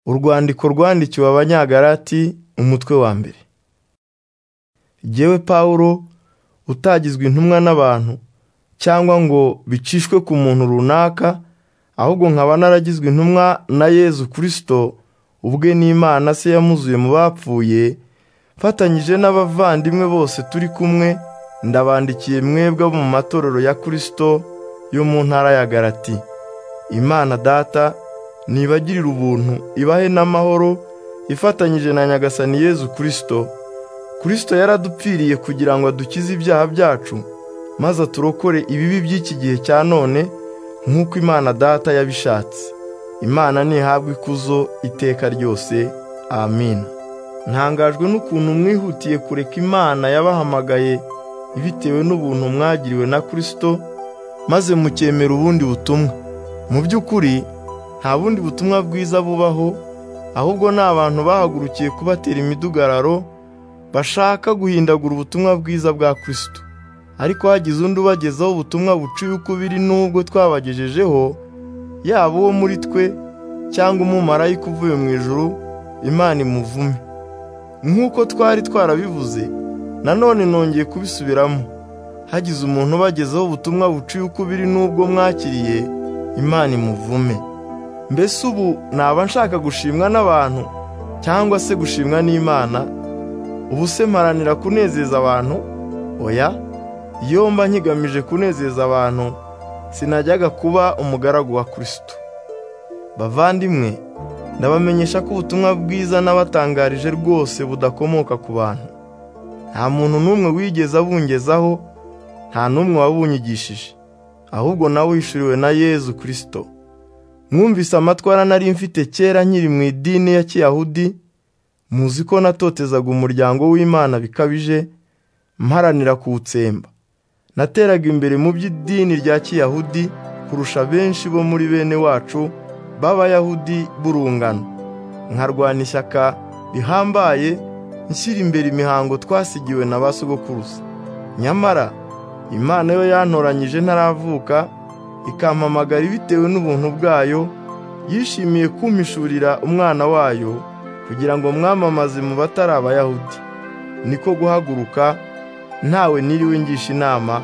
Urwandiko rwandikiwe Abanyagalati, umutwe wa mbere. Jyewe Pawulo, utagizwe intumwa n'abantu cyangwa ngo bicishwe ku muntu runaka, ahubwo nkaba naragizwe intumwa na Yezu Kristo, ubwe n'Imana Se yamuzuye mu bapfuye, mfatanyije n'abavandimwe bose turi kumwe, ndabandikiye mwebwe abo mu matorero ya Kristo yo mu ntara ya Galati. Imana Data nibagirire ubuntu, ibahe n'amahoro, ifatanyije na Nyagasani Yezu Kristo. Kristo yaradupfiriye kugira ngo adukize ibyaha byacu, maze aturokore ibibi by'iki gihe cya none, nk'uko Imana Data yabishatse. Imana nihabwe ikuzo iteka ryose. Amin. Ntangajwe n'ukuntu mwihutiye kureka Imana yabahamagaye bitewe n'ubuntu mwagiriwe na Kristo, maze mukemera ubundi butumwa. Mu by'ukuri nta bundi butumwa bwiza bubaho, ahubwo ni abantu bahagurukiye kubatera imidugararo, bashaka guhindagura ubutumwa bwiza bwa Kristo. Ariko hagize undi ubagezaho ubutumwa buca ibikubiri n'ubwo twabagejejeho, yaba uwo muri twe cyangwa umumarayika uvuye mu ijuru, Imana imuvume. Nk'uko twari twarabivuze, nanone nongeye kubisubiramo. Hagize umuntu ubagezaho ubutumwa buciye ukubiri n'ubwo mwakiriye, Imana imuvume. Mbese ubu naba nshaka gushimwa n'abantu cyangwa se gushimwa n'Imana? Ubu se mparanira kunezeza abantu? Oya, iyo mba nkigamije kunezeza abantu, sinajyaga kuba umugaragu wa Kristo. Bavandimwe, ndabamenyesha ko ubutumwa bwiza nabatangarije rwose budakomoka ku bantu. Nta muntu n'umwe wigeze abungezaho, nta n'umwe wabunyigishije. Ahubwo nawe wishuriwe na Yezu Kristo. Mwumvise amatwara nari mfite kera nkiri mu idini ya Kiyahudi, muzi ko natotezaga umuryango w'Imana bikabije, mparanira kuwutsemba. Nateraga imbere mu by'idini rya Kiyahudi kurusha benshi bo muri bene wacu b'Abayahudi b'urungano. Nkarwana ishyaka rihambaye, nshyira imbere imihango twasigiwe na ba sogokuruza. Nyamara Imana yo yantoranyije ntaravuka, ikampamagara bitewe n'ubuntu bwayo, yishimiye kumpishurira umwana wayo kugira ngo mwamamaze mu batari Abayahudi. Niko guhaguruka ntawe niriwe ngisha inama,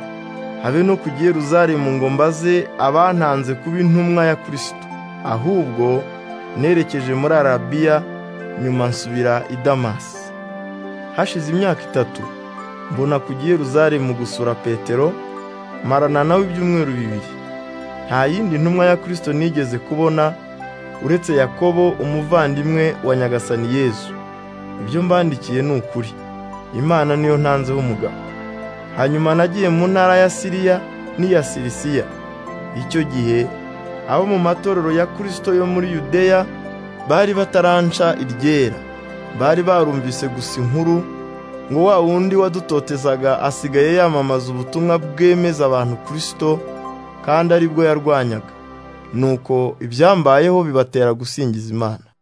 habe no ku Yeruzalemu ngo mbaze abantanze kuba intumwa ya Kristo. Ahubwo nerekeje muri Arabiya, nyuma nsubira i Damasi. Hashize imyaka itatu, mbona ku Yeruzalemu gusura Petero, marana nawe ibyumweru bibiri. Nta yindi ntumwa ya Kristo nigeze kubona uretse Yakobo umuvandimwe wa Nyagasani Yezu. Ibyo mbandikiye ni ukuri. Imana niyo ntanzeho umugabo. Hanyuma nagiye mu ntara ya Siriya n'iya Sirisiya. Icyo gihe abo mu matorero ya Kristo yo muri Yudeya bari bataranca iryera. Bari barumvise gusa inkuru ngo wa wundi wadutotezaga asigaye yamamaza ubutumwa bwemeza abantu Kristo kandi ari bwo yarwanyaga. Nuko ibyambayeho bibatera gusingiza Imana.